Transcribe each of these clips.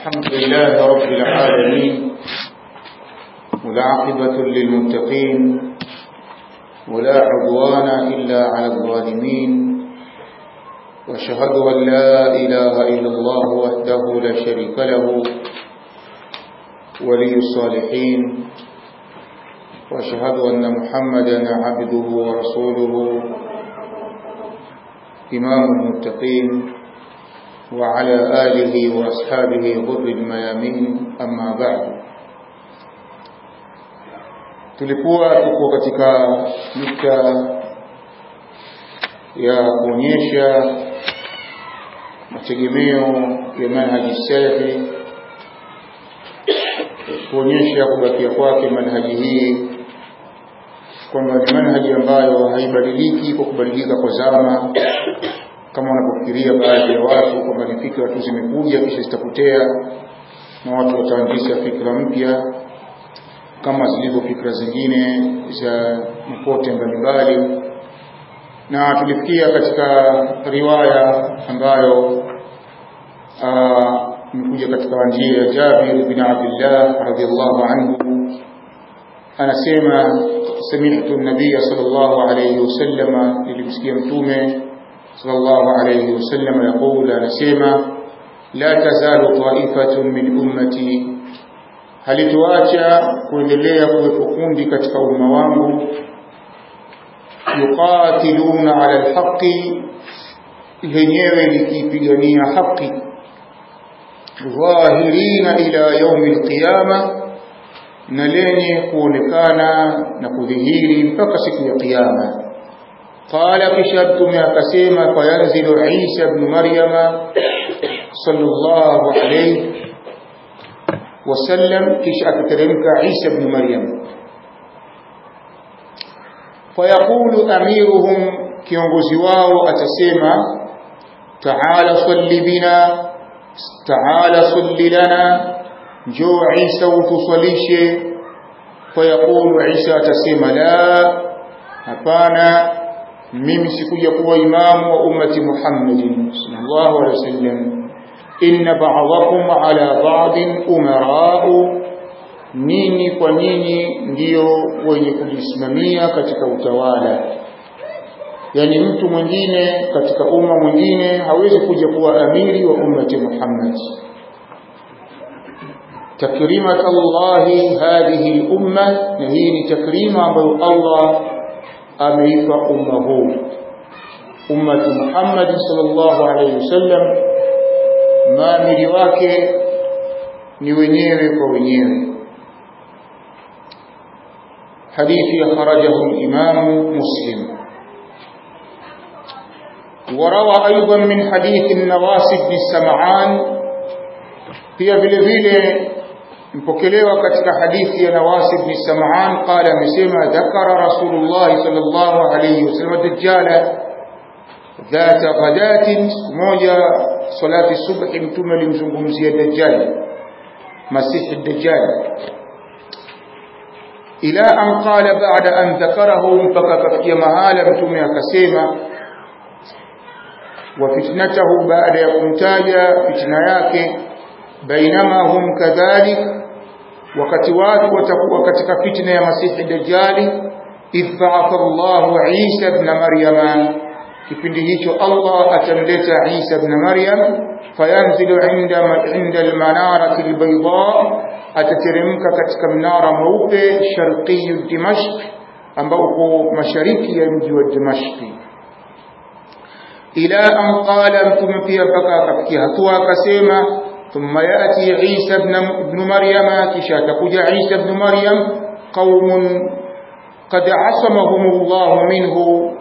الحمد لله رب العالمين والعاقبة للمتقين ولا عدوان إلا على الظالمين واشهد أن لا إله إلا الله وحده لا شريك له ولي الصالحين واشهد أن محمدا عبده ورسوله إمام المتقين وعلى آله وأصحابه غر الميامين أما بعد tulikuwa tuko katika nukta ya kuonyesha mategemeo ya manhaji salafi kuonyesha kubakia kwake manhaji hii kwamba ni manhaji ambayo haibadiliki kwa kubadilika kwa zama kama wanapofikiria baadhi ya watu kwamba ni fikra tu zimekuja kisha zitapotea na watu wataanzisha fikra mpya kama zilivyo fikra zingine za mapote mbalimbali na tulifikia katika riwaya ambayo imekuja katika njia ya Jabir bin Abdullah radhiyallahu anhu anasema sami'tu an-nabiy sallallahu alayhi wasallam nilimsikia mtume sallallahu alayhi wasallam yaqul anasema la tazalu ta'ifatun min ummati halituacha kuendelea kuwepo kundi katika umma wangu yuqatiluna ala alhaqi lenyewe likipigania haki dhahirina ila yaumi alqiyama na lenye kuonekana na kudhihiri mpaka siku ya kiyama qala kisha mtume akasema fayanzilu isa ibn maryama sallallahu alayhi wasallam kisha akateremka Isa ibn Maryam fayaqulu amiruhum kiongozi wao atasema ta'ala salli bina ta'ala salli lana njoo Isa utusalishe fayaqulu Isa atasema la hapana mimi sikuja kuwa imamu wa ummati Muhammadin sallallahu alaihi wasallam inna ba'dakum ala ba'din umara'u nini kwa nini ndio wenye kujisimamia katika utawala yani mtu mwingine katika umma mwingine hawezi kuja kuwa amiri wa ummati Muhammad takrimat Allah hadhihi al-umma na hii ni takrima ambayo Allah ameipa umma huu ummati Muhammad sallallahu alayhi wasallam maamiri wake ni wenyewe kwa wenyewe hadithi akhrajahu al-imam muslim وروى ايضا من حديث النواس بن سمعان pia vile vile mpokelewa katika hadithi ya Nawas ibn Sam'an qala amesema dhakara Rasulullah sallallahu alayhi wasallam dajjala dhata ghadatin moja salati subhi mtume alimzungumzia dajjal masihi dajjal ila an qala ba'da an dhakarahu mpaka kafikia mahala mtume akasema wa fitnatahu baada ya kumtaja fitna yake bainama hum kadhalik wakati watu watakuwa katika fitna ya masihi dajjali idh ba'atha Allahu Isa ibn Maryama kipindi hicho Allah atamleta Isa ibn Maryam fayanzilu inda inda almanarati albayda atateremka katika mnara mweupe sharqi Dimashq ambao uko mashariki ya mji wa Dimashq ila an qala mtume pia mpaka akafikia hatua akasema thumma yati Isa ibn Maryam kisha atakuja Isa ibn Maryam qaumun qad asamahum Allah minhu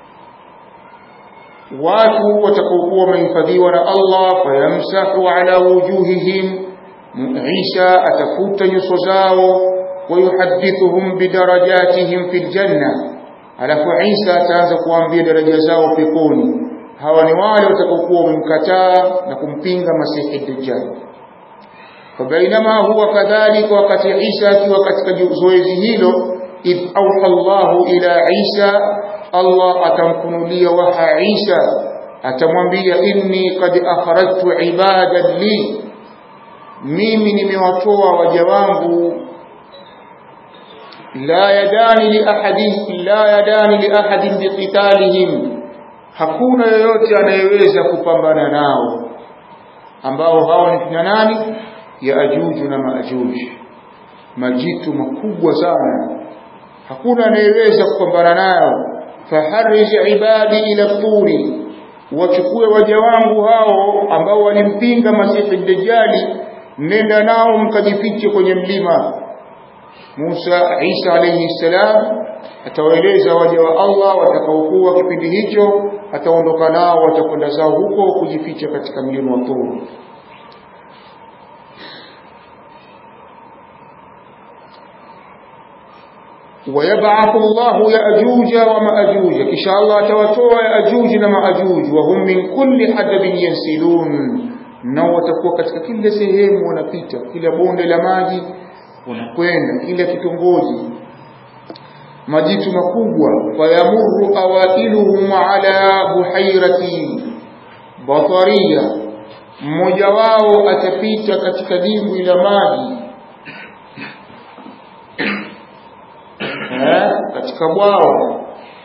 watu watakaokuwa wamehifadhiwa na Allah fayamsahu ala wujuhihim Isa atafuta nyuso zao wayuhadithuhum bidarajatihim fil janna alafu Isa ataanza kuambia daraja zao peponi hawa ni wale watakaokuwa wamemkataa na kumpinga Masihi Dajjal fabainama huwa kadhalika wakati Isa akiwa katika zoezi hilo idh awha Allahu ila Isa Allah atamfunulia waha Isa atamwambia inni qad akhrajtu ibadan li mimi nimewatoa waja wangu la yadani li ahadin la yadani li ahadin biqitalihim hakuna yoyote anayeweza kupambana nao ambao hao ni kina nani ya ajuju na maajuji majitu makubwa sana hakuna anayeweza kupambana nayo faharij ibadi ila turi wachukue waja wangu hao ambao walimpinga masihi dajjali nenda nao mkajifiche kwenye mlima Musa Isa alayhi salam atawaeleza waja wa Allah watakaokuwa kipindi hicho ataondoka nao watakwenda zao huko kujificha katika mlima wa Tur ويبعث الله يأجوج ومأجوج إن شاء الله توتوا يأجوج ومأجوج وهم من كل حدب ينسلون nao watakuwa katika kila sehemu wanapita kila bonde la maji wanakwenda kila kitongoji majitu makubwa fayamurru awailuhum ala buhairati batariya mmoja wao atapita katika dimbwi la maji katika bwao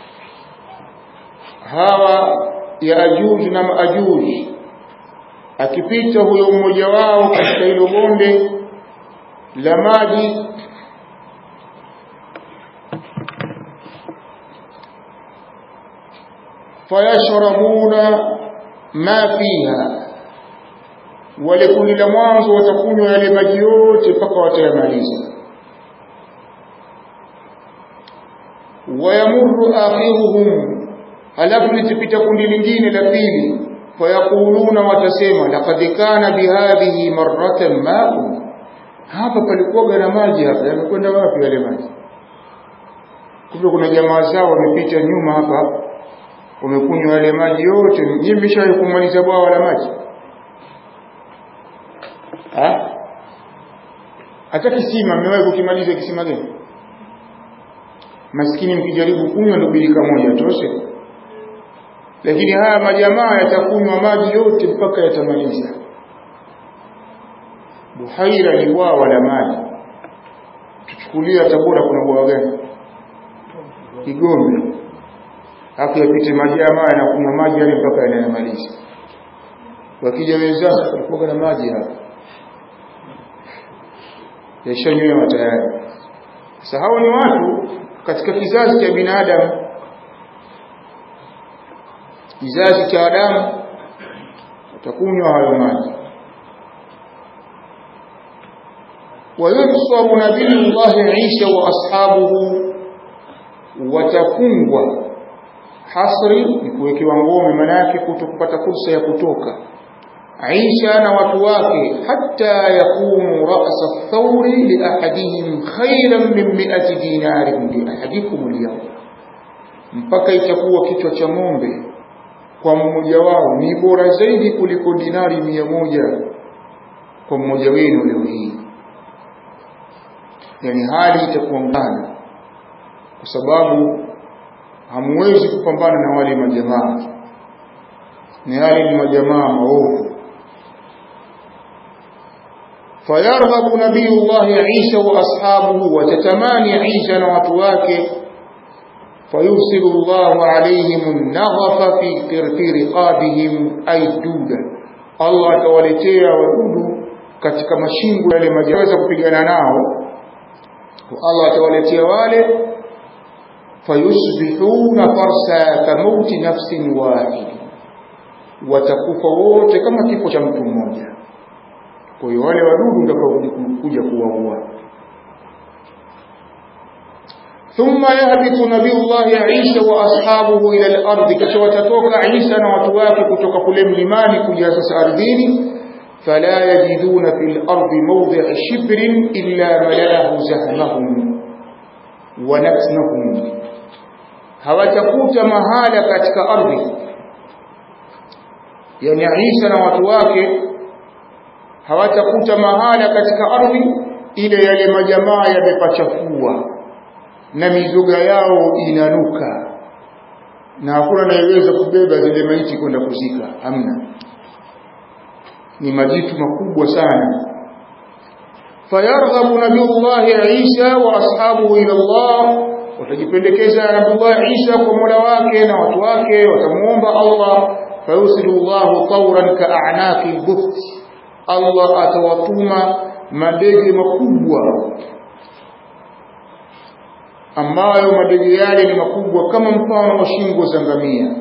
hawa ya ajuj na maajuj akipita huyo mmoja wao katika hilo bonde la maji fayashrabuna ma fiha wale kundi la mwanzo watakunywa yale maji yote mpaka watayamaliza wayamurru akhiruhum halafu litapita kundi lingine la pili fayaquluna watasema laqad kana bihadhihi marratan ma'un hapa palikuwa na maji hapa yamekwenda wapi yale maji kumbe kuna jamaa zao wamepita nyuma hapa wamekunywa yale maji yote nyinyi mmeshawahi kumaliza bwawa la maji ha hata kisima mmewahi kukimaliza kisima gani maskini mkijaribu kunywa ndo birika moja toshe lakini haya majamaa yatakunywa maji yote mpaka yatamaliza buhaira ni bwawa la maji tuchukulia tabora kuna bwawa gani kigombe hapo yapite majamaa yanakunywa maji yale mpaka yanayamaliza wakija wenzao walikuwa na maji hapa yashanywewa tayari sasa hao ni watu katika kizazi cha binadamu kizazi cha Adamu watakunywa hayo maji وينصر نبي الله عيسى واصحابه watafungwa hasri ni kuwekewa ngome manake kutokupata fursa ya kutoka Aisha na watu wake hata yakumu ra'sa thawri li ahadihim khayran min mi'ati dinarin li ahadikum al mpaka itakuwa kichwa cha ng'ombe kwa mmoja wao ni bora zaidi kuliko dinari mia moja kwa mmoja wenu leo hii yani hali itakuwa mbaya kwa sababu hamwezi kupambana na wale majamaa ni hali ni majamaa maovu fayarghabu nabiyullah Isa wa ashabuhu watatamani Isa na watu wake فيرسل الله عليهم النغف في في رقابهم أي دودا الله atawaletea wadudu katika mashingo yale majaweza kupigana nao Allah atawaletea wale fayusbihuna farsa kamauti nafsin wahid watakufa wote kama kifo cha mtu mmoja kwa hiyo wale wadudu ndio kuja kuwaua ثم يهبط نبي الله عيسى واصحابه الى الارض kisha watatoka Isa na watu wake kutoka kule mlimani kuja sasa ardhini fala yajiduna fil ardi mawdi'a shibrin illa malalahu zahmahum wa natnahum hawatakuta mahala katika ardhi yani Isa na watu wake hawatakuta mahala katika ardhi ile yale majamaa yamepachafua na mizoga yao inanuka na hakuna anayeweza kubeba zile maiti kwenda kuzika hamna ni majitu makubwa sana fayarghabu nabiyullahi Isa wa ashabuhu ila Allah watajipendekeza Nabii Isa kwa Mola wake na watu wake watamuomba Allah fayusilu Allah tawran ka'anaqi al-bukht Allah atawatuma madege makubwa ambayo madege yale ni makubwa kama mfano wa shingo za ngamia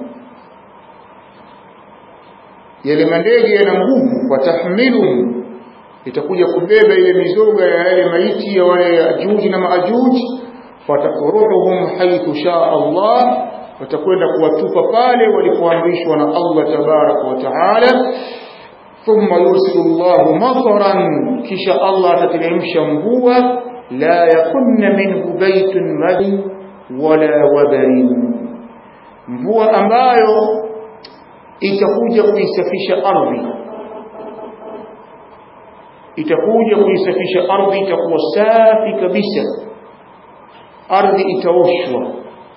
yale mandege yana nguvu watahmiluhum itakuja kubeba ile mizoga ya yale maiti ya wale ajuji na maajuji fatakuruhum haithu shaa Allah watakwenda kuwatupa pale walipoamrishwa na Allah tabaraka wa taala thumma yursilu Allah mataran kisha Allah atateremsha mvua la yakunna minhu baytun madin wala wabarin mvua ambayo itakuja kuisafisha ardhi itakuja kuisafisha ardhi itakuwa safi kabisa ardhi itaoshwa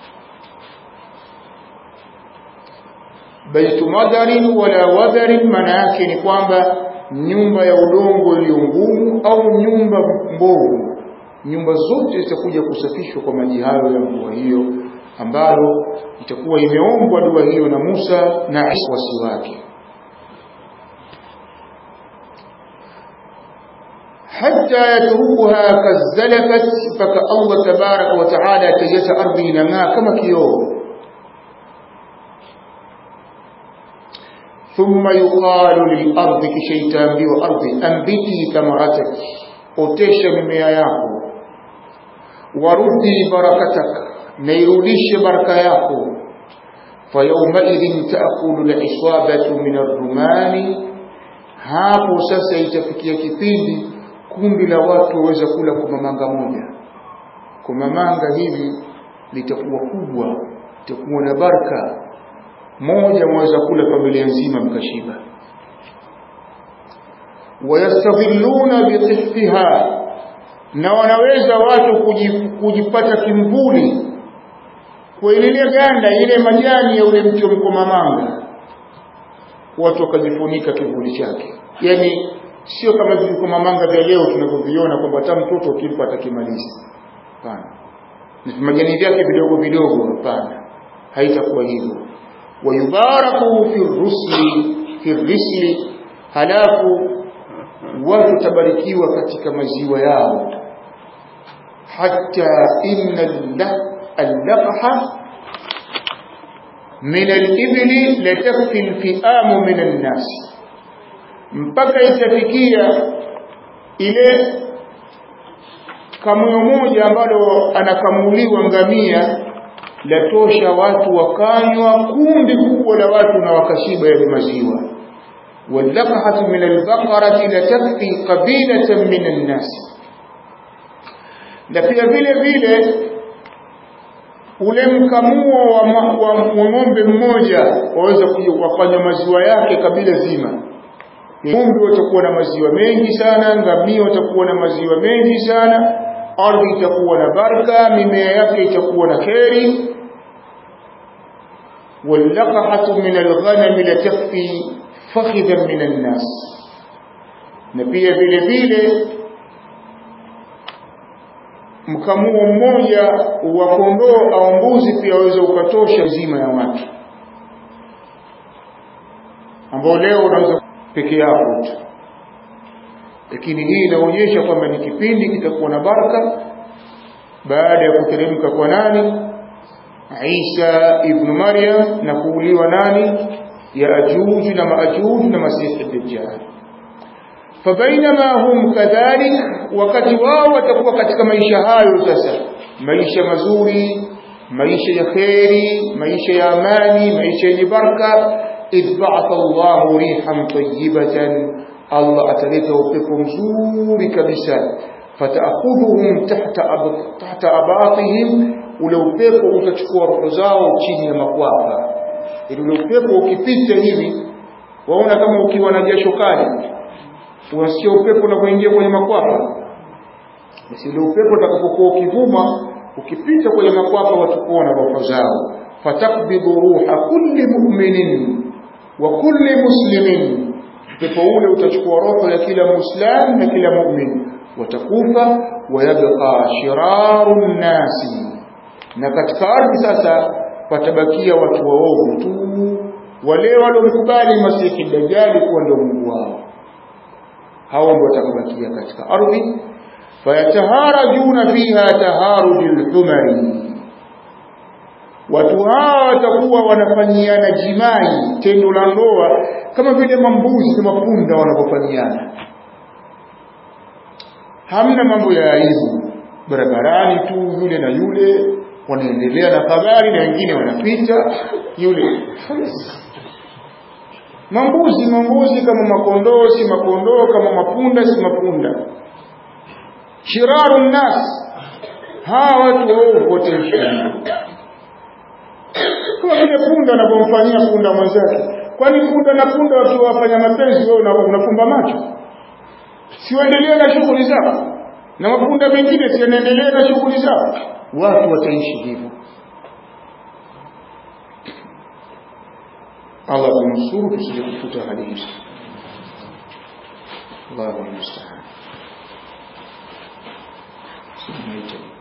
baitu madarin wala wadarin maana yake ni kwamba nyumba ya udongo iliyo ngumu au nyumba mbovu nyumba zote zitakuja kusafishwa kwa maji hayo ya mvua hiyo ambalo itakuwa imeombwa dua hiyo na Musa na wasi wake hatta yatrukuha kazalafat mpaka Allah tabaraka wa taala ataiacha ardhi inang'aa kama kioo thumma yuqalu lilardi kisha itaambiwa ardhi ambiti thamarataki otesha mimea yako warudi barakatak na irudishe baraka yako fayaumaidhin taakulu liswabatu min arrumani hapo sasa itafikia kipindi kundi la watu waweza kula kwa mamanga moja kwa mamanga hivi litakuwa kubwa litakuwa na baraka moja mwaweza kula familia nzima mkashiba wayastadhilluna biqihfiha na wanaweza watu kujipata kimvuli kwa ile ganda ile majani ya ule mti wa mkomamanga watu wakajifunika kivuli chake yani sio kama vikomamanga vya leo tunavyoviona kwamba hata mtoto ukimpa atakimaliza hapana majani vyake vidogo vidogo hapana haitakuwa hivyo wayubaraku fi rusli fi risli halafu watu tabarikiwa katika maziwa yao hatta inna اللقحة من الإبل لتكفي الفئام من الناس mpaka itafikia ile kamuyo moja ambalo anakamuliwa ngamia latosha watu wakanywa kundi kubwa la watu na wakashiba yale maziwa واللقحة من البقرة لتكفي قبيلة من الناس na pia vile vile ule mkamuo wa, wa, wa ng'ombe mmoja waweza kufanya maziwa yake kabila zima ng'ombe watakuwa na maziwa mengi sana ngamia watakuwa na maziwa mengi sana ardhi itakuwa na baraka mimea yake itakuwa na kheri واللقحة من الغنم لتكفي فخذا من الناس na pia vile vile mkamuo mmoja wa kondoo au mbuzi pia waweza ukatosha zima ya watu ambao leo unaweza peke yako tu lakini hii inaonyesha kwamba ni kipindi kitakuwa na baraka baada ya kuteremka kwa nani Isa ibn Maryam na kuuliwa nani ya ajuji na maajuji na masihi dajjal fabainama hum kadhalik wakati wao watakuwa katika maisha hayo sasa maisha mazuri maisha ya kheri maisha ya amani maisha yenye baraka idh ba'atha Allahu rihan tayyibatan Allah ataleta upepo mzuri kabisa fataakhudhuhum tahta tahta abatihim ule upepo utachukua roho zao chini ya makwapa ili ule upepo ukipita hivi waona kama ukiwa na jasho kali unasikia upepo unapoingia kwenye makwapa basi ule upepo utakapokuwa ukivuma ukipita kwenye makwapa watakuwa na roho zao fatakbidhu ruha kulli mu'minin wa kulli muslimin upepo ule utachukua roho ya kila muislamu na kila mu'min watakufa wayabqa shiraru nnasi na katika ardhi sasa patabakia watu waovu tu wale waliomkubali masihi dajjali kuwa ndio mungu wao hao ndio watakabakia katika ardhi fayataharajuna fiha taharujul humari watu hawa watakuwa wanafanyiana jimai tendo la ndoa kama vile mambuzi na mapunda wanapofanyiana hamna mambo ya aibu barabarani tu yule na yule wanaendelea na habari na wengine wanapita yule mambuzi mambuzi kama makondoo si makondoo kama mapunda si mapunda shiraru nnas hawa watu waovu wote kama vile punda anapomfanyia punda mwenzake kwani punda na punda wakiwa wafanya mapenzi wewe unafumba macho si waendelee na shughuli zao na mapunda mengine si yanaendelea na shughuli zao watu wataishi hivyo Allah tunusuru tusije kufuta hali hizo Allahu musta'an Subhanahu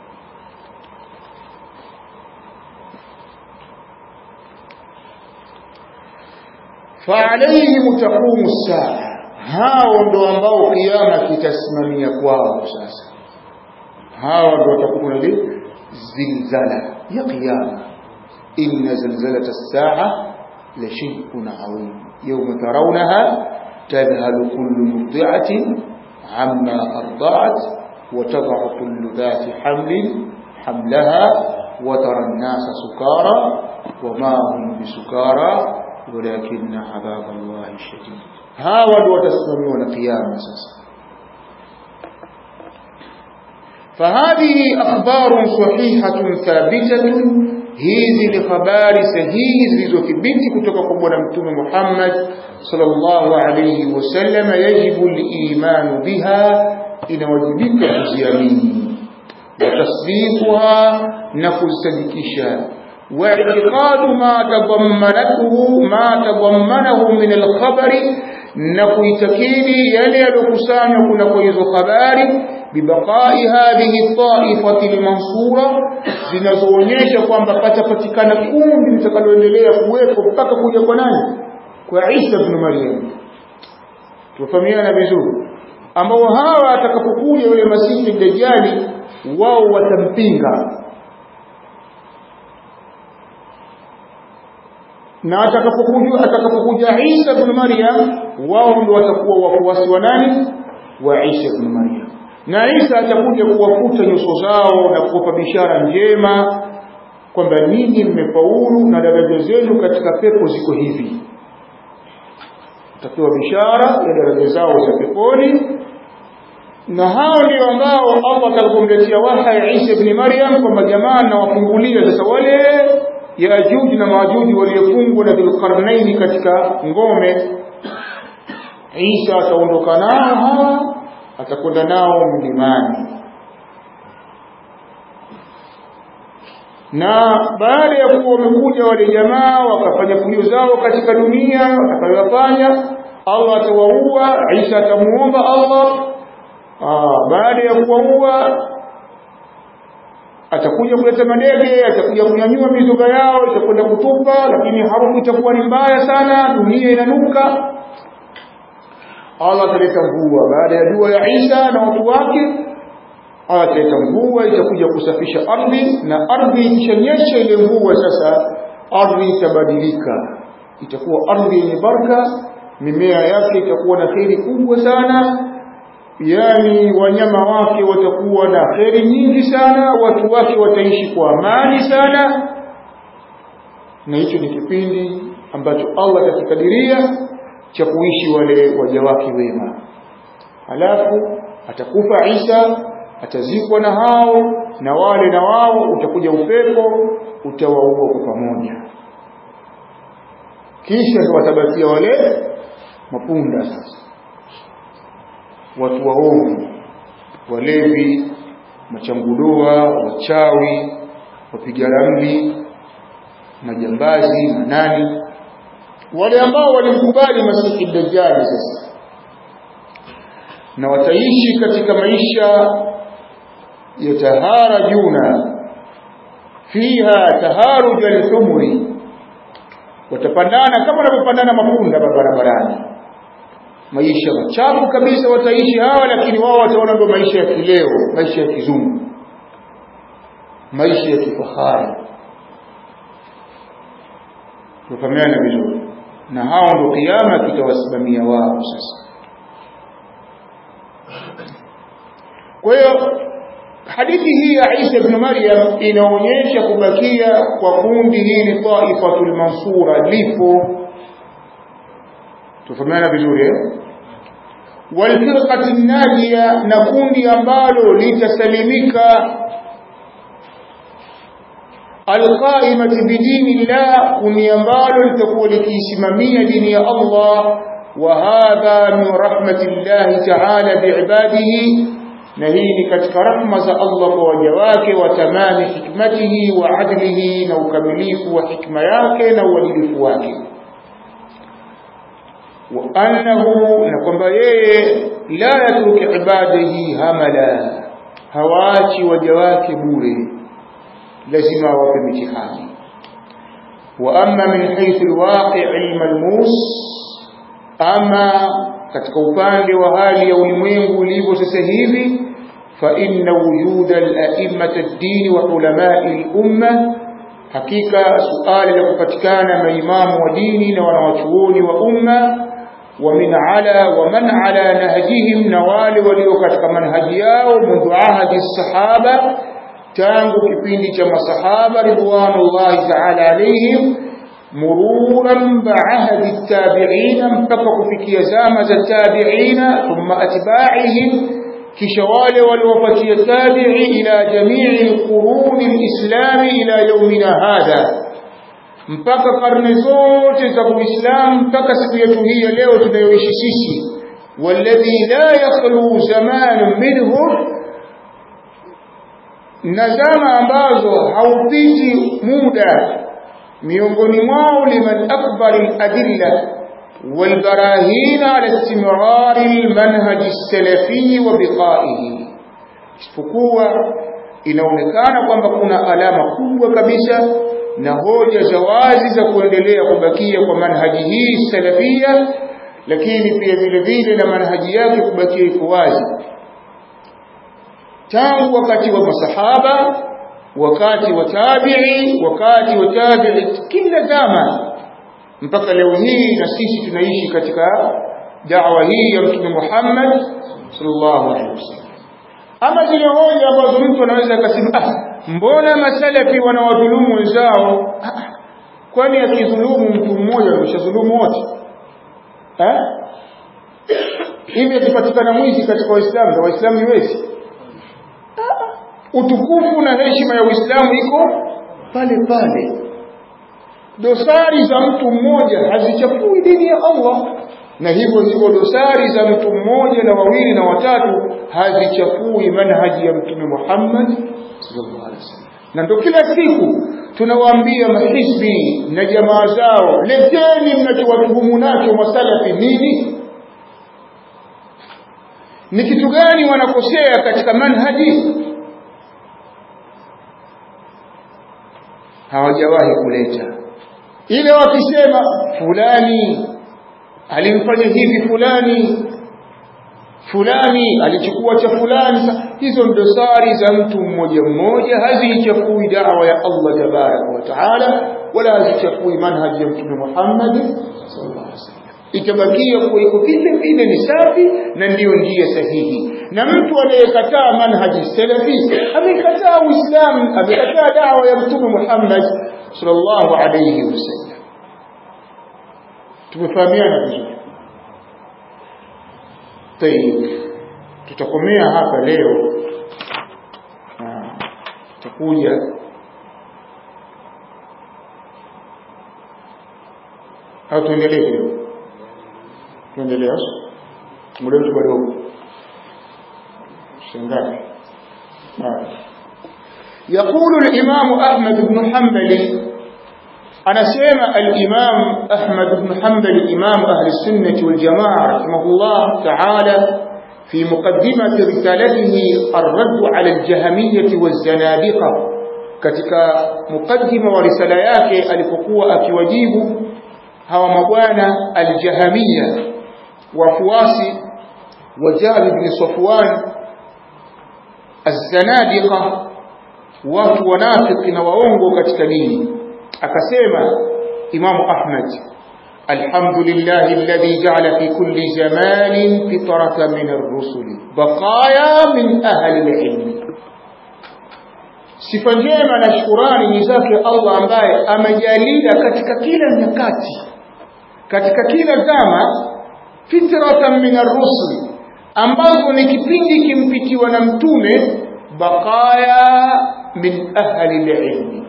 فعليهم تقوم الساعة hao ndo ambao kiama kitasimamia kwao sasa hao ndo watakuwa na zilzala ya qiyama inna zalzalata as-sa'a la shay'un 'azim yawma tarawnaha tadhhalu kullu murdi'atin 'amma arda'at wa tad'u kullu dhati hamlin hamlaha wa tara an-nasa sukara wa ma hum bisukara ولكن عذاب الله شديد hawa ndio watasimamiwa na kiyama sasa فهذه أخبار صحيحة ثابتة hizi ni habari sahihi zilizothibiti kutoka kwa bwana mtume Muhammad sallallahu alayhi wasallam yajibu al-iman biha inawajibika kuziamini wa tasdiquha na kuzisadikisha واعتقاد ما تضمنته ما تضمنه من الخبر na kuitakidi yale yaliyokusanywa kuna kwa hizo habari bibaqai hadhihi taifati lmansura zinazoonyesha kwamba patapatikana kundi litakaloendelea kuwepo mpaka kuja kwa nani kwa Isa ibn Maryam tufahamiana vizuri ambao hawa atakapokuja yule masihi dajjali wao watampinga na atakapokuja atakapokuja Isa ibn Maryam wao ndio watakuwa wafuasi wa nani wa Isa ibn Maryam na Isa atakuja kuwafuta nyuso zao na kuwapa bishara njema kwamba ninyi mmefaulu na daraja zenu katika pepo ziko hivi utapewa bishara ya daraja zao za peponi na hao ndio ambao Allah atakapomletea waha ya Isa ibn Maryam kwamba jamaa na wafungulia sasa wale Yajuj na Majuj waliofungwa na Dhulqarnaini katika ngome Isa ataondoka nao hawa atakwenda nao mlimani na baada ya kuwa wamekuja wale jamaa wakafanya fujo zao katika dunia watakayofanya Allah atawaua Isa atamuomba Allah Aa, baada ya kuwaua atakuja kuleta madege atakuja kunyanyua mizoga yao itakwenda kutupa lakini harufu itakuwa ni mbaya sana dunia inanuka Allah ataleta mvua baada ya dua ya Isa na watu wake Allah ataleta mvua itakuja kusafisha ardhi na ardhi ikishanyesha ile mvua sasa ardhi itabadilika itakuwa ardhi yenye baraka mimea yake itakuwa na kheri kubwa sana yani wanyama wake watakuwa na kheri nyingi sana watu wake wataishi kwa amani sana na hicho ni kipindi ambacho Allah atakikadiria cha kuishi wale waja wake wema halafu atakufa Isa atazikwa na hao na wale na wao utakuja upepo utawaua kwa pamoja kisha ndio watabakia wale mapunda sasa watu waovu walevi machangudoa wachawi wapiga ramli majambazi manani wale ambao walimkubali masihi dajjali sasa na wataishi katika maisha yataharajuna fiha taharuj al-humri watapandana kama wanavyopandana mapunda barabarani maisha machafu kabisa wataishi hawa lakini wao wataona ndio maisha ya kileo maisha ya kizungu maisha ya kifahari tufahamiana vizuri na hao ndio kiama kitawasimamia wao sasa kwa hiyo hadithi hii ya Isa ibn Maryam inaonyesha kubakia kwa kundi hili taifatul mansura lipo tufahamiana vizuri eh walfirqati najia na kundi ambalo litasalimika alqaimati bidini llah kundi ambalo litakuwa likiisimamia dini ya Allah wa hadha min rahmatillahi ta'ala biibadihi na hii ni katika rahma za Allah kwa waja wake wa tamami hikmatihi wa adlihi na ukamilifu wa hikma yake na uadilifu wake wa annahu na kwamba yeye la yatruki ibadihi hamala hawaachi waja wake bure lazima wape mitihani wa amma min haythu alwaqi' almalmus ama katika upande wa hali ya ulimwengu ulivyo sasa hivi fa inna wujuda al-a'immati ad-din wa ulama'i al-umma hakika suala la kupatikana maimamu wa dini na wanawachuoni wa umma wa min ala wa man ala nahjihim na wale walio katika manhaji yao mundu ahadi sahaba tangu kipindi cha masahaba ridwanullahi ta'ala alayhim mururan ba'ahdi at-tabi'in mpaka kufikia zama za tabi'ina thumma atba'ihim kisha wale waliofuatia tabi'i ila jami'i al-qurun al-islam ila yawmina hadha mpaka karne zote za Uislamu mpaka siku yetu hii ya leo tunayoishi sisi walladhi la yakhlu zaman minhu na zama ambazo haupiti muda miongoni mwao liman akbar al-adilla والبراهين على استمرار المنهج السلفي وبقائه isipokuwa inaonekana kwamba kuna alama kubwa kabisa na hoja za wazi za kuendelea kubakia kwa manhaji hii salafia lakini pia vile vile na manhaji yake kubakia iko wazi tangu wakati wa masahaba wakati wa tabi'i wakati wa tabi'i kila zama mpaka leo hii na sisi tunaishi katika da'wa hii ya Mtume Muhammad sallallahu alaihi wasallam ama zile hoja ambazo mtu anaweza akasema ah mbona masalafi wanawadhulumu wenzao ah, kwani akidhulumu mtu mmoja ameshadhulumu wote eh hivi akipatikana mwizi katika waislamu na waislamu iwezi utukufu na heshima ya uislamu iko pale pale dosari za mtu mmoja hazichafui dini ya Allah na hivyo hivyo dosari za mtu mmoja na wawili na watatu hazichafui manhaji ya mtume Muhammad sallallahu alaihi wasallam na ndio kila siku tunawaambia mahisbi na jamaa zao leteni mnachowatuhumu nacho masalafi nini ni kitu gani wanakosea katika manhaji hawajawahi kuleta ile wakisema fulani alimfanya hivi fulani fulani alichukua cha fulani hizo dosari za mtu mmoja mmoja hazichafui da'wa ya Allah tabaraka wa taala wala hazichafui manhaji ya mtume Muhammad sallallahu alaihi wasallam itabakia kuwa iko vile vile ni safi na ndiyo njia sahihi na mtu anayekataa manhaji salafi amekataa uislamu amekataa da'wa ya mtume Muhammad sallallahu alayhi wasallam tumefahamiana vizuri tayib tutakomea hapa leo tutakuja au tuendelee kidogo tuendelee muda wetu bado shangapi يقول الإمام أحمد بن حنبل أنا سيما الإمام أحمد بن حنبل إمام أهل السنة والجماعة رحمه الله تعالى في مقدمة رسالته الرد على الجهمية والزنادقة katika mukaddima wa risala yake alipokuwa akiwajibu hawa mabwana aljahamia wafuasi wa Jahl bin Safwan az-zanadiqa watu wanafiki na waongo katika dini akasema Imamu Ahmad alhamdulillahi alladhi ja'ala fi kulli zamanin fitratan min ar-rusuli baqaya min ahli al-ilm sifa njema na shukurani ni zake Allah ambaye amejalia katika kila nyakati katika kila zama fitratan min ar-rusul ambazo ni kipindi kimpitiwa na mtume baqaya min ahli al-ilm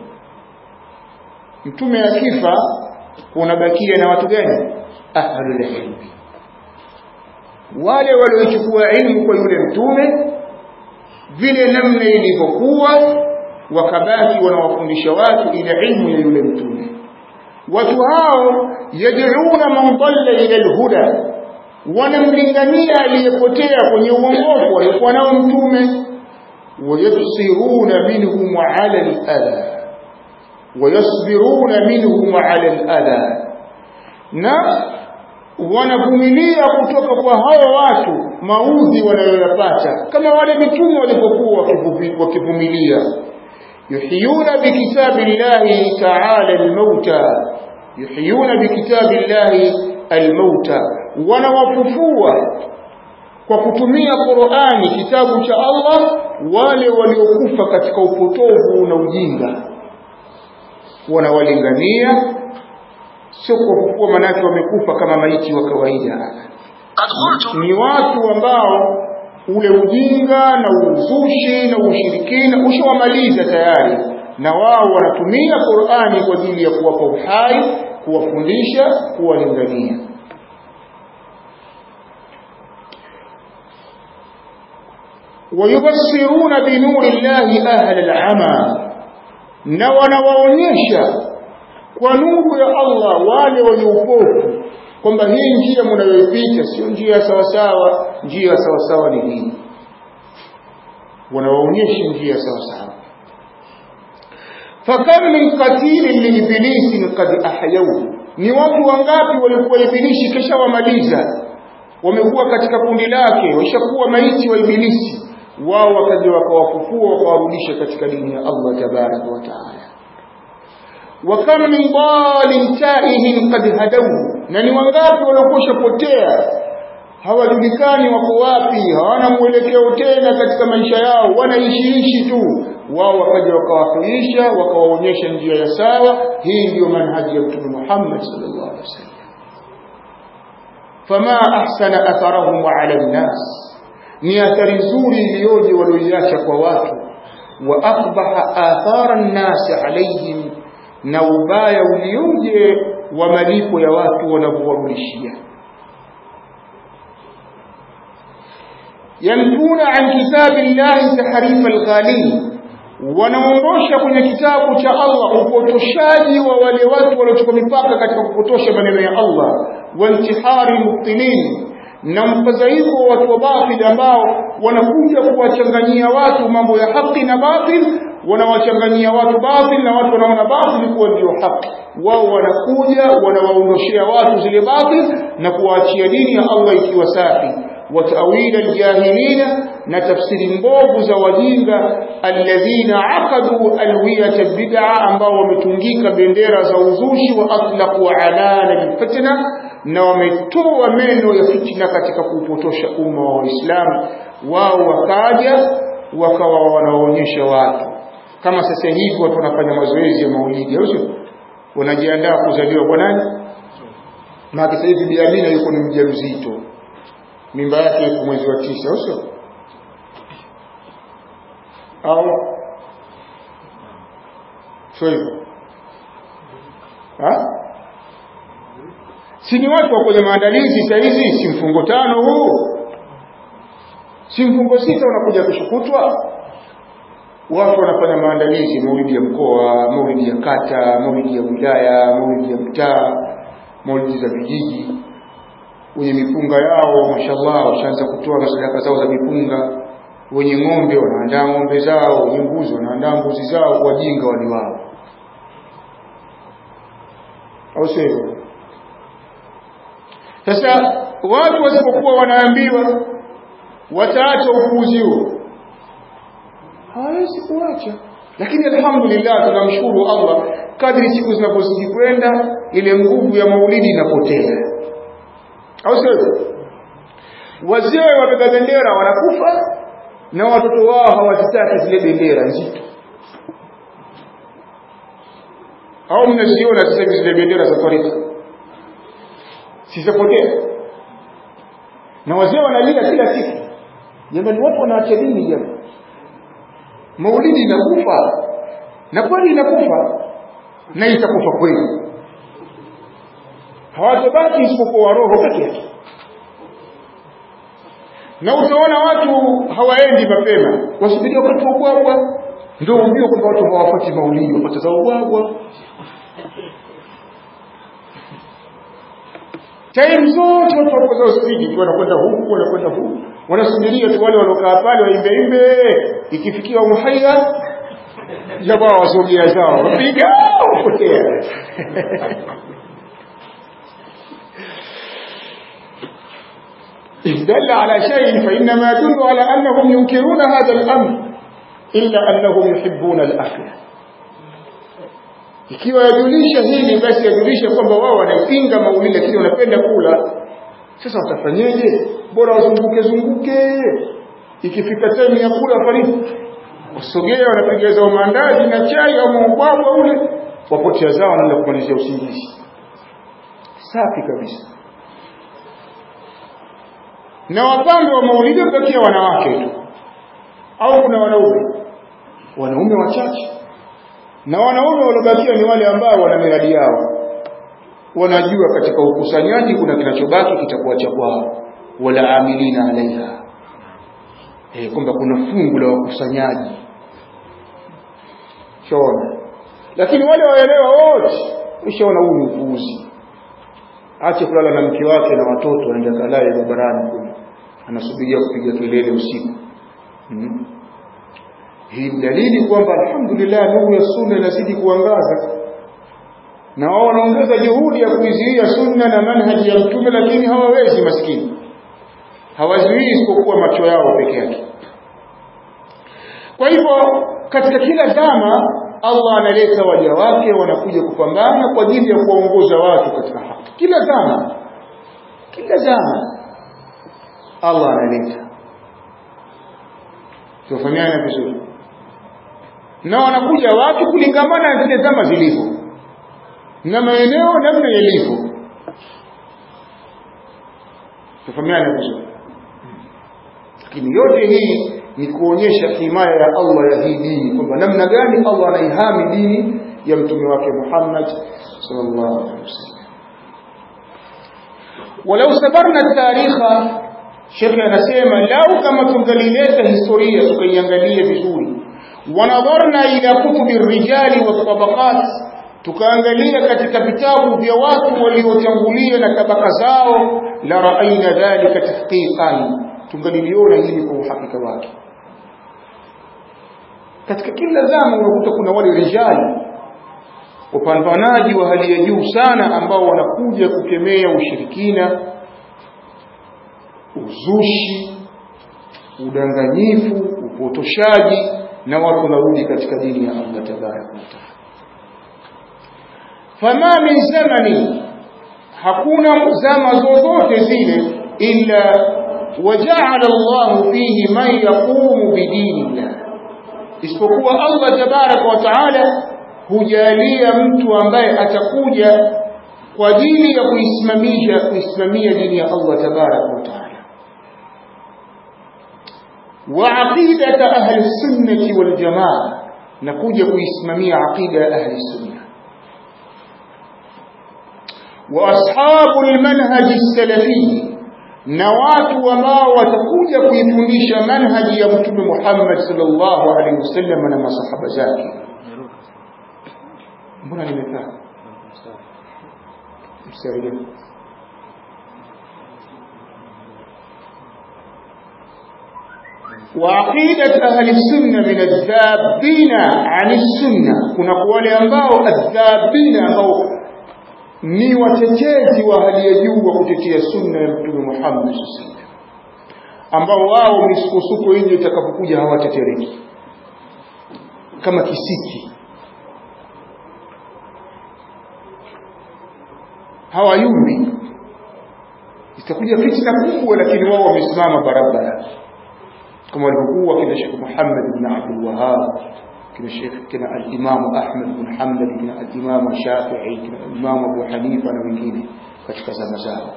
mtume akifa kunabakia na watu gani ahlul ilm wale waliochukua ilmu kwa yule mtume vile namna ilivyokuwa wakabaki wanawafundisha watu ile ilmu ya yule mtume watu hao yad'una man dalla ila alhuda wanamlingania aliyepotea kwenye uongofu alikuwa nao mtume wayabsiruna minhum ala al-adha wayasbiruna minhum ala al-adha na wanavumilia kutoka kwa hao watu maudhi wanayoyapata kama wale mitume walipokuwa wakivumilia yuhiyuna bikitabillahi ta'ala al-mauta yuhiyuna bikitabillahi al-mauta wanawafufua kwa kutumia Qur'ani kitabu cha Allah wale waliokufa katika upotovu na ujinga wanawalingania sio kwa kufua manake wamekufa kama maiti wa kawaida ni watu ambao ule ujinga na uzushi na ushirikina ushawamaliza tayari na wao wanatumia Qur'ani kwa ajili ya kuwapa uhai kuwafundisha kuwalingania ويبصرون بنور الله أهل العمى na wanawaonyesha kwa nuru ya Allah wale wenye upofu kwamba hii njia mnayoipita sio njia sawa sawa njia sawa sawa ni hii wanawaonyesha njia sawa sawa fakam min qatilin li ibilisi qad ahyau ni watu wangapi walikuwa ibilisi kisha wamaliza wamekuwa katika kundi lake washakuwa maiti wa ibilisi wao wakaja wakawafufua wakawarudisha katika dini ya Allah tabaraka wa taala wa kam min dalin taihin qad hadawu na ni wangapi waliokosha potea hawajulikani wako wapi hawana mwelekeo tena katika maisha yao wanaishiishi tu wao wakaja wakawafuisha wakawaonyesha njia ya sawa hii ndiyo manhaji ya mtume Muhammad sallallahu alaihi wasallam fama ahsana atharahum ala an-nas ni athari nzuri iliyoje walioiacha kwa watu wa akbaha athara an-nas alaihim na ubaya ulioje wa malipo ya watu wanavyowarudishia yamtuna an kitabillahi tahrifa al-ghalin wanaondosha kwenye kitabu cha Allah upotoshaji wa wale watu waliochukua mipaka katika kupotosha maneno ya Allah wa intihari mubtilin na mfadhaiko wa watu wa batil ambao wanakuja kuwachanganyia watu mambo ya haki na batil wanawachanganyia watu batil na watu wanaona batil kuwa ndio haki wao wanakuja wanawaondoshea watu zile batil na kuwaachia dini ya Allah ikiwa safi وتأويل الجاهلين نتفسير mbovu za wajinga alladhina aqadu alwiyat albid'a ambao wametungika bendera za uzushi wa atlaqu alana alfitna na wametoa meno ya fitina katika kupotosha umma wa Uislamu wao wakaja wakawa wanaonyesha watu kama sasa hivi watu wanafanya mazoezi ya maulidi au sio wanajiandaa kuzaliwa kwa nani na sasa hivi Bi Amina yuko ni mjamzito mimba yake iko mwezi wa tisa au sio au sio hivyo si ni watu wa kwenye maandalizi saa hizi si mfungo tano huu si mfungo sita unakuja kushukutwa watu wanafanya maandalizi maulidi ya mkoa maulidi ya kata maulidi ya wilaya maulidi ya mtaa maulidi za vijiji wenye mipunga yao mashallah washaanza kutoa sadaka zao za mipunga wenye ng'ombe wanaandaa ng'ombe zao wenye mbuzi wanaandaa mbuzi zao wajinga wali wao au sio hivyo sasa watu wasipokuwa wanaambiwa wataacha upuuzi huo hawawezi kuacha lakini alhamdulillah tunamshukuru Allah kadri siku zinapozidi kwenda ile nguvu ya maulidi inapotea au sio wazee wabeba bendera wanakufa na watoto wao hawazitaki zile bendera nzito au mnaziona sasa hivi zile bendera za tarika sizapotea na wazee wanalia kila siku jamani watu wanaacha dini jamani maulidi inakufa na kweli inakufa na itakufa kweli hawatabaki isipokuwa roho peke yake na utaona watu hawaendi mapema wasubiria wakati wa ubwabwa ndio ujue kwamba watu hawapati maulidi wapata za ubwabwa time zote watu wako zao spidi tu wanakwenda huku wanakwenda huku wanasubiria tu wale waliokaa pale waimbe imbe ikifikia umuhaya jamaa wasogea zao wapiga upotea إن دل على شيء فإنما يدل على أنهم ينكرون هذا الأمر إلا أنهم يحبون الأكل ikiwa yajulisha hili basi yajulisha kwamba wao wanaipinga maulidi lakini wanapenda kula sasa watafanyeje bora wazunguke zunguke ikifika time ya kula wafariki wasogea wanapiga zao maandazi na chai au maubwabwa ule wapotea zao wanaenda kumalizia usingizi safi kabisa na wapambe wa maulidi wabakia wanawake tu au kuna wanaume wanaume wachache na wanaume waliobakia ni wale ambao wana miradi yao wanajua katika ukusanyaji kuna kinachobaki kitakuwa cha kwao wala amilina alaiha eh kwamba kuna fungu la wakusanyaji shona lakini wale waelewa wote ushaona huu ni upuuzi ache kulala na mke wake na watoto anaenda kalale barabarani kule anasubiria kupiga kelele usiku hmm? hii dalili kwamba alhamdulillah nuru ya sunna inazidi kuangaza na wao wanaongeza juhudi ya kuizuia sunna na manhaji ya mtume lakini hawawezi maskini hawazuii isipokuwa macho yao peke yake kwa hivyo katika kila zama Allah analeta waja wake wanakuja kupambana kwa ajili ya kuwaongoza watu katika haki kila zama kila zama Allah analeta tufahamiana vizuri na wanakuja watu kulingamana na zile zama zilivyo na maeneo namna yalivyo tufahamiana vizuri lakini yote hii ni kuonyesha himaya ya Allah ya hii dini kwamba namna gani Allah anaihami dini ya mtume wake Muhammad sallallahu alaihi wasallam walau sabarna tarikha shekhe anasema lau kama tungalileta historia tukaiangalia vizuri wanadharna ila kutubi rijali wa tabaqat tukaangalia katika vitabu vya watu waliotangulia na tabaka zao la raaina dhalika tahqiqan tungaliliona hili kwa uhakika wake katika kila zama unakuta kuna wale rijali wapambanaji wa hali ya juu sana ambao wanakuja kukemea ushirikina uzushi udanganyifu upotoshaji na watu wanarudi katika dini ya Allah tabaraka wa taala fama min zamani hakuna zama zozote zile illa وجعل الله فيه من يقوم بدين الله isipokuwa Allah tabaraka wa taala hujalia mtu ambaye atakuja kwa ajili ya kuisimamisha kuisimamia dini ya Allah tabaraka wa taala wa aqidata ahli sunnati wal jamaa na kuja kuisimamia aqida ya ahli sunna wa ashabu almanhaj as-salafi na watu ambao watakuja kuifundisha manhaji ya mtume Muhammad sallallahu alaihi wasallam na masahaba zake mbona nimekaa mstari وعقيدة أهل السنة من الذابين عن السنة كنا wale ambao adhabina ambao ni watetezi wa hali ya juu wa kutetea sunna ya Mtume Muhammad sallallahu ambao wao misukosuko ile itakapokuja hawatetereki kama kisiki hawayumbi itakuja fitna kubwa lakini wao wamesimama barabara kama walivyokuwa kina Sheikh Muhammad bin Abdul Wahhab kina Sheikh kina al-Imam Ahmad bin Hanbal kina al-Imam Shafi'i kina al-Imam Abu Hanifa na wengine katika zama zao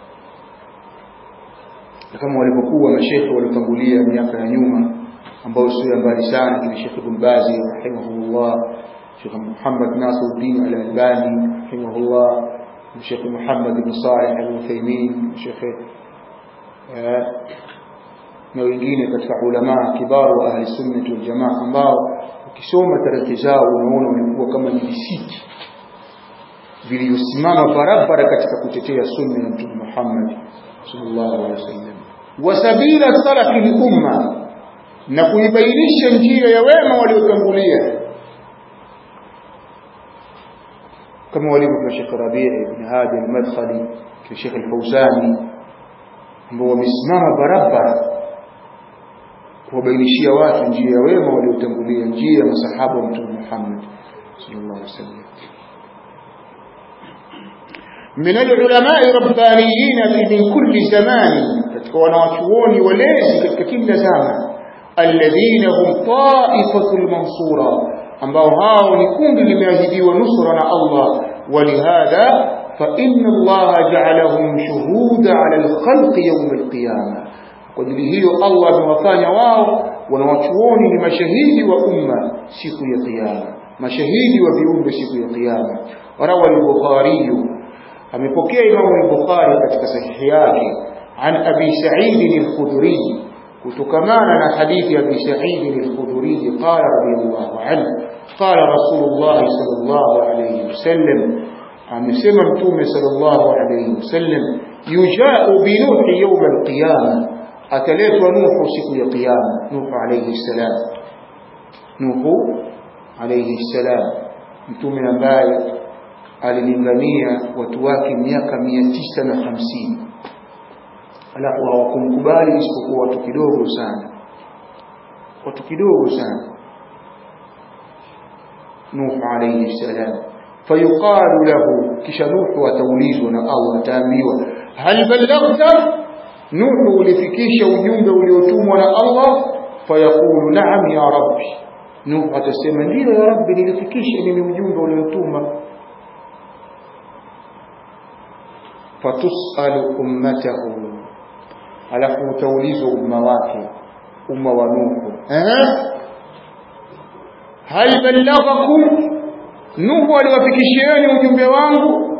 kama walivyokuwa mashekhe waliotangulia miaka ya nyuma ambao sio mbali sana kina Sheikh Ibn Baz rahimahullah Sheikh Muhammad Nasiruddin al-Albani rahimahullah Sheikh Muhammad bin Salih al-Uthaymeen Sheikh na wengine katika ulama kibaru wa ahli sunna wal jamaa ambao ukisoma tarehe zao unaona walikuwa kama ni visiki vilivyosimama barabara katika kutetea sunna ya Mtume Muhammad sallallahu alaihi wasallam wa sabila salafi al-umma na kuibainisha njia ya wema waliotangulia kama walivyo kwa Sheikh Rabi' ibn Hadi al-Madkhali kwa Sheikh al-Fawzani ambao wamesimama barabara kuwabainishia watu njia ya wema waliotangulia njia ya masahaba wa Mtume Muhammad sallallahu alaihi wasallam من العلماء الربانيين في من كل زمان katika wanawachuoni walezi katika kila zama alladhina hum ta'ifatul mansura ambao hao ni kundi limeahidiwa nusra na Allah walihadha fa inna Allah ja'alahum shuhuda 'ala al-khalqi yawm al-qiyamah kwa ajili hiyo Allah amewafanya wao wanawachuoni ni mashahidi wa umma siku ya kiyama mashahidi wa viumbe siku ya kiyama rawa al-bukhari amepokea Imam al-Bukhari katika sahihi yake an Abi Sa'id al-Khudri kutokamana na hadithi ya Abi Sa'id al-Khudri qala radiyallahu anhu qala Rasulullah sallallahu alayhi wasallam amesema mtume sallallahu alayhi wasallam yuja'u bi nuhi yawm al-qiyamah ataletwa nuhu siku ya kiyama nuhu alayhi salam nuhu alayhi salam mtume ambaye alilingania watu wake miaka mia tisa na hamsini alafu hawakumkubali isipokuwa watu kidogo sana watu kidogo sana Nuh alayhi salam fayuqalu lahu kisha Nuh ataulizwa na Allah ataambiwa hal ballaghta Nuh ulifikisha ujumbe uliotumwa na Allah fayaqulu na'am ya rabbi Nuh atasema ndio ya rabbi nilifikisha mimi ujumbe uliotuma fatusalu ummatahu alafu utaulizwa umma wake umma wa Nuhu eh hal ballaghakum Nuhu aliwafikishieni ujumbe wangu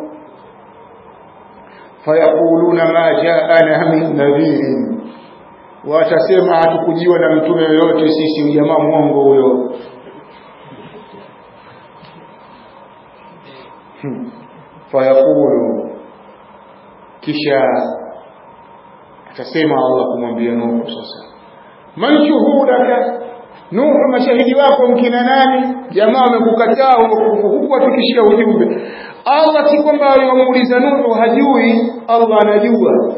fayaquluna ma jaana min nadhirin watasema hatukujiwa na mtume yoyote sisi jamaa mwongo huyo fayaqulu kisha atasema Allah kumwambia Nuhu sasa man shuhudaka Nuhu mashahidi wako mkina nani jamaa wamekukataa huku wafikishia ujumbe Allah si kwamba aliwamuuliza Nuhu hajui Allah anajua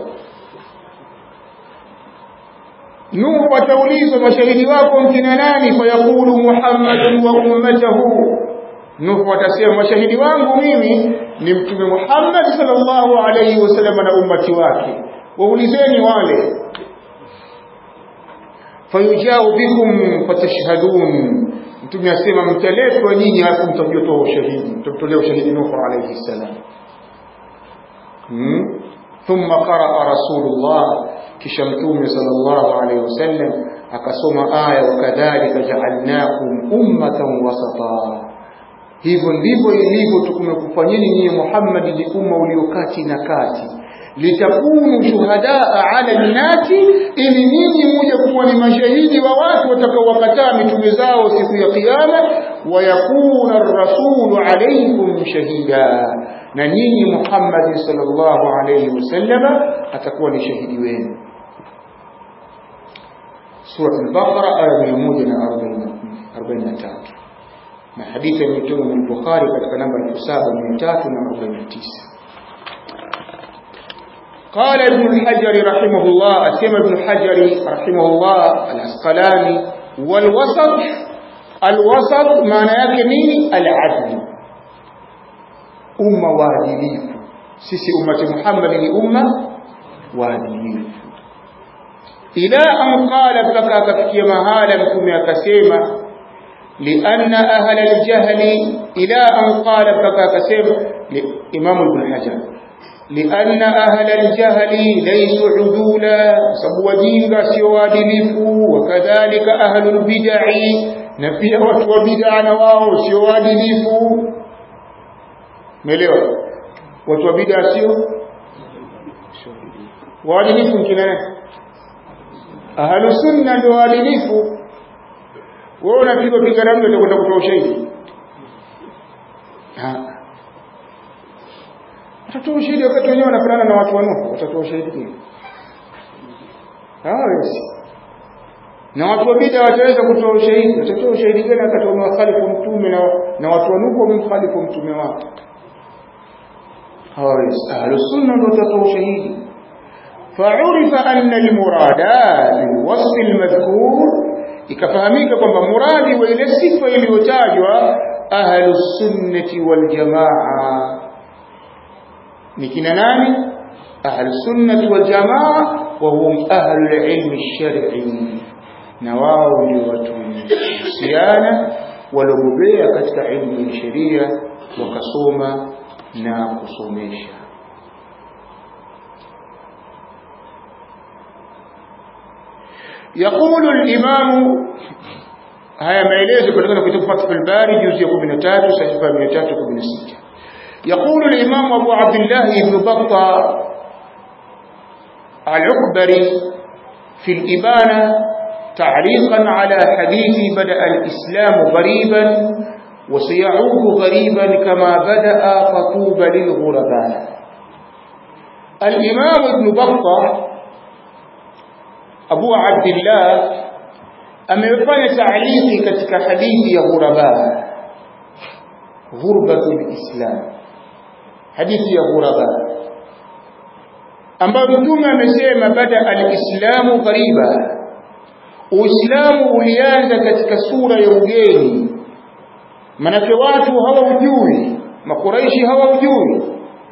Nuhu ataulizwa mashahidi wako mkina nani fayaqulu Muhammadun wa ummatahu Nuhu atasema mashahidi wangu mimi ni mtume Muhammad sallallahu alayhi wasallam na ummati wake waulizeni wale fayujao bikum fatashhadun mtume asema mtaletwa nyinyi alafu mtajua ushahidi mtamtolea ushahidi Nuhu alayhi salam hmm? thumma qaraa rasulullah kisha mtume sallallahu alayhi wasallam akasoma aya wakadhalika ja'alnakum ummatan wasata hivyo ndivyo ilivyo tukumekufanyeni nyinyi Muhammad ni umma uliokati na kati litakunu shuhadaa ala nnasi ili nyinyi muje kuwa ni mashahidi wa watu watakaowakataa mitume zao siku ya kiyama wayakuna ar-rasulu alaykum shahida na nyinyi Muhammad sallallahu alayhi wasallam atakuwa ni shahidi wenu sura al-Baqara aya 143 na hadithi imetoka na Bukhari katika namba 7349 قال ابن الحجر رحمه الله أسمى ابن الحجر رحمه الله الأسقلاني والوسط الوسط معنى yake nini العدل umma waadilifu sisi ummati Muhammad ni umma waadilifu ila an qala mpaka akafikia mahala mtume akasema lianna ahla aljahli ila an qala mpaka akasema Imam Ibn Hajar لأن أهل الجهل ليسوا عدولا سبوا دينغا سيوا دلفوا وكذلك أهل البدع نفيا وتوا بدع نواو سيوا دلفوا مليوا وتوا بدع سيوا waadilifu kina ahlu sunna ndio waadilifu wewe unapigwa pigana mtu utakwenda kutoa ushahidi watatoa ushahidi wakati wenyewe wanafanana na watu wanufu watatoa ushahidi gani hawezi na watu wa bid'a wataweza kutoa ushahidi watatoa ushahidi gani wakati wamewakhalifu mtume na, na watu wanufu wamemkhalifu mtume wao hawezi ahlu sunna ndio watatoa ushahidi فعرف أن المراد بالوصف المذكور ikafahamika kwamba muradi wa ile sifa iliyotajwa ahlu sunnati wal jamaa ni kina nani ahlu sunnati wal jamaa wa hum ahlu ilmi shar'i na wao ndio watu husiana waliobobea katika ilmu ya sheria wakasoma na kusomesha يقول الإمام هيا maelezo kutoka kitabu Fathul Bari juzu ya 13 sahifa 316 يقول الإمام أبو عبد الله بن بطة العكبري في الإبانة تعليقا على حديث بدأ الإسلام غريبا وسيعود غريبا كما بدأ فطوبى للغرباء الإمام ابن بطة Abu Abdullah amefanya taaliki katika hadithi ya ghuraba ghurbatul islam hadithi ya ghuraba ambayo mtume amesema bada alislamu ghariba uislamu ulianza katika sura ya ugeni manake watu hawaujui makuraishi hawaujui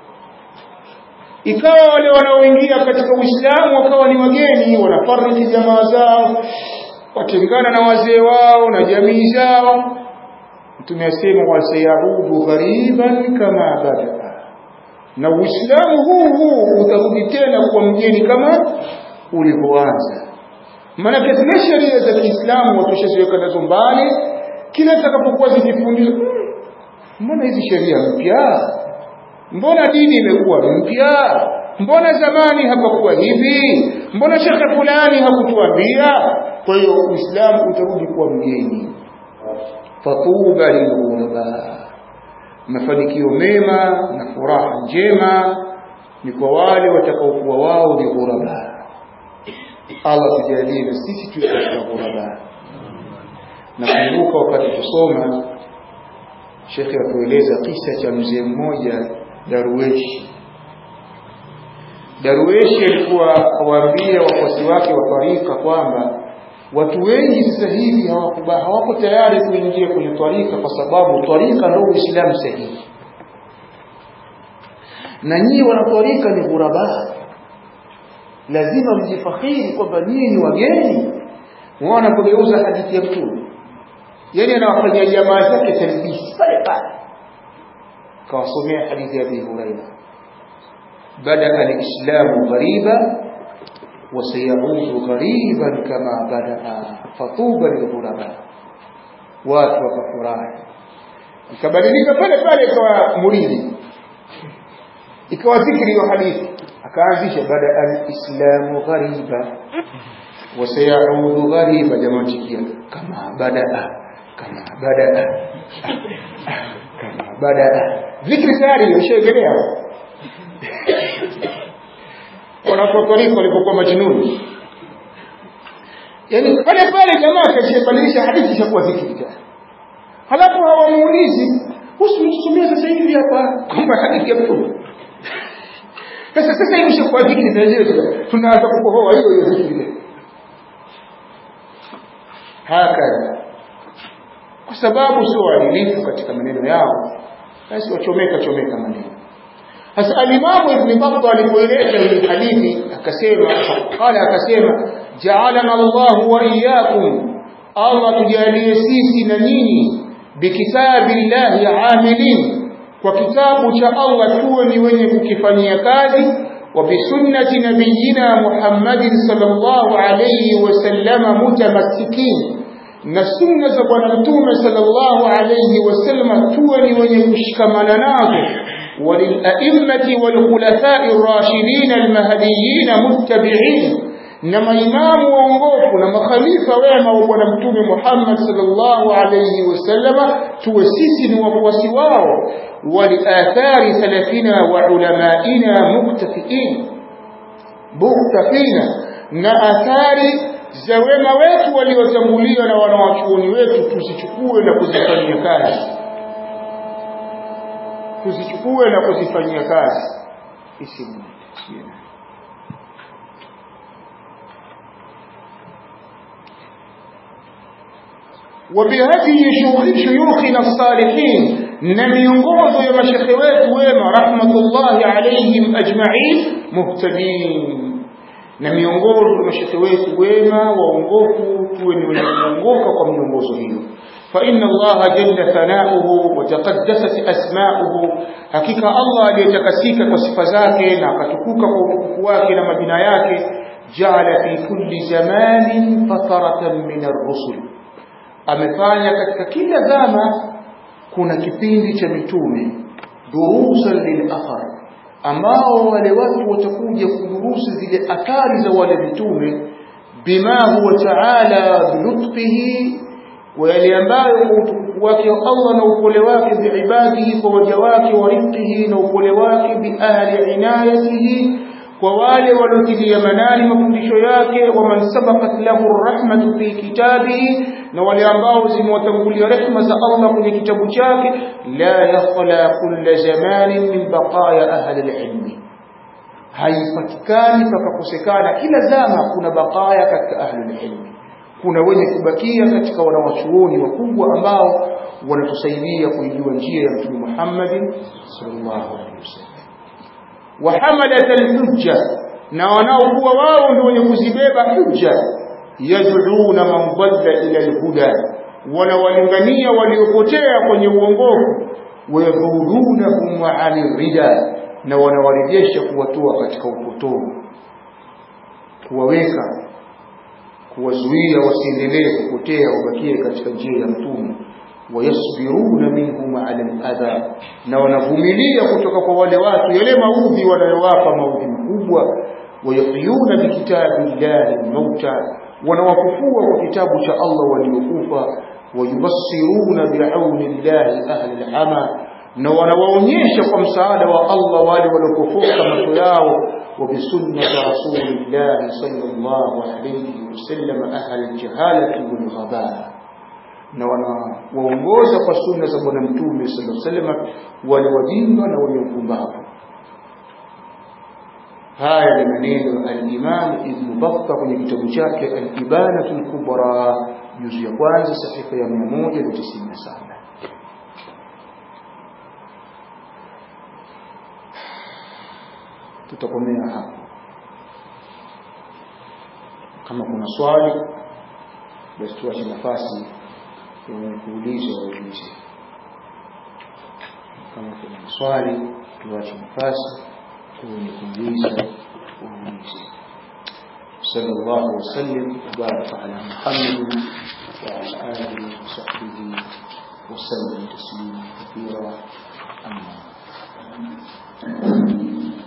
ikawa wale wanaoingia katika Uislamu wakawa ni wageni wanafariki jamaa zao watengana na wazee wao na jamii zao mtume asema wasayaudu ghariban kama bada na Uislamu huu huu utarudi tena kuwa mgeni kama ulivyoanza maana zile sheria za Kiislamu watushaziweka nazo mbali kila zitakapokuwa zikifundishwa mbona hizi sheria mpya mbona dini imekuwa mpya mbona zamani hapakuwa hivi mbona shekhe fulani hakutuambia kwa hiyo uislamu utarudi kuwa mgeni fatuba lilghuraba mafanikio mema na furaha njema ni kwa wale watakaokuwa wao ni ghuraba Allah tujalie na sisi tuwe katika ghuraba nakumbuka wakati tusoma shekhe atueleza kisa cha mzee mmoja Darweshi. Darweshi alikuwa awaambia wafuasi wake wa tarika kwamba watu wengi sasa hivi hawako tayari kuingia kwenye tarika kwa sababu tarika ndio Uislamu sahihi, na nyinyi wanatarika ni ghuraba, lazima mjifakhiri kwamba nyinyi ni wageni. Mwana kugeuza hadithi ya Mtume, yani anawafanyia jamaa zake talbisi pale pale kawasomea hadithi ya Abi Huraira bada al-islamu ghariba wa sayaudu ghariban kama badaa fatuba lilghuraba watu wakafurahi ikabadilika pale pale ikawa muridi ikawa dhikri hiyo hadithi akaanzisha bada al-islamu ghariba wa sayaudu ghariba jamaa tikia kama badaa kama badaa kama badaa dhikri tayari ushaegelea wanapotarika walipokuwa majnuni yani pale pale jamaa akashabadilisha hadithi ishakuwa dhikri tena halafu hawamuulizi usitumie sasa hivi hapa kwamba hadithi ya mtume sasa sasa hivi ishakuwa dhikri na yenyewe tunaanza kukohoa hiyo hiyo dhikri hakadha kwa sababu sio waadilifu katika maneno yao basi wachomeka chomeka maneno sasa alimamu ibn Battah alipoeleza hii hadithi akasema qala akasema ja'alana Allah wa iyyakum Allah tujalie sisi na nyinyi bikitabillahi amilin kwa kitabu cha Allah tuwe ni wenye kukifanyia kazi wa bisunnati nabiyina Muhammadin sallallahu alayhi wasallama mutamassikin na sunna za bwana mtume sallallahu alayhi wasallam tuwe ni wenye kushikamana nazo وللأئمة والخلفاء الراشدين المهديين متبعين نما إمام وانغوف نما خليفة وما وبنا متوم محمد صلى الله عليه وسلم توسيس وفوسواه ولآثار سلفنا وعلمائنا مكتفئين مكتفين na athari za wema wetu waliotangulia na wanawachuoni wetu tusichukue na kuzifanyia kazi tuzichukue na kuzifanyia kazi isimu وبهدي شيوخنا الصالحين نميونغوزو يا مشيخ wetu wema rahmatullahi alayhim ajma'in muhtadin na miongozo ya mashekhe wetu wema waongofu tuwe ni wenye kuongoka kwa miongozo hiyo فإن الله جل ثناؤه وتقدست أسماؤه حقيقة الله ليتكسيك وصفزاك ناقتكوك وتكفواك لما بناياك جعل في كل زمان فترة من الرسل amefanya katika kila zama kuna kipindi cha mitume durusan lilathar ambao wale watu watakuja kudurusi zile athari za wale mitume bima huwa taala bilutfihi wa yale ambayo kwa utukufu wake Allah na upole wake biibadihi kwa waja wake wa rifqihi na upole wake biahli inayatihi kwa wale waliotilia manani mafundisho yake wa man sabaqat lahu rahmatu fi kitabihi na wale ambao zimewatangulia rehma za Allah kwenye kitabu chake la yakhla kulla zamanin min baqaya ahli alilmi haipatikani pakakosekana kila zama kuna baqaya katika ahli alilmi kuna wenye kubakia katika wanawachuoni wakubwa ambao wanatusaidia kuijua njia ya Mtume Muhammad sallallahu alaihi wasallam wa hamalat alhujja na wanaokuwa wao ndio wenye kuzibeba hujja yad'una man dhalla ila alhuda wanawalingania waliopotea kwenye uongofu wayadhurunahum an rida na wanawarejesha kuwatoa katika upotovu kuwaweka kuwazuia wasiendelee kupotea wabakie katika njia ya mtume wayasbiruna minhum ala aladha na wanavumilia kutoka kwa wale watu yale maudhi wanayowapa maudhi makubwa wayaqiyuna bikitabillahi mauta wanawafufua kwa kitabu cha Allah waliokufa wayubassiruna biauni llahi ahli alama na wanawaonyesha kwa msaada wa Allah wale waliopofoka macho yao وبسنة رسول الله صلى الله عليه وسلم أهل الجهالة والغباء na wanawaongoza kwa sunna za bwana mtume sallallahu alaihi wasallam wale wajinga na wenye upumbavu haya ni maneno al-Imam Ibn Battah kwenye kitabu chake al-Ibanatul Kubra juzu ya kwanza sahifa ya 197 tutakomea hapo kama kuna swali basi tuache nafasi ya kuuliza waulize kama kuna swali tuache nafasi kwenye kuuliza waulize صلى الله وسلم وبارك على محمد وعلى آله وصحبه وسلم تسليما كثيرا أما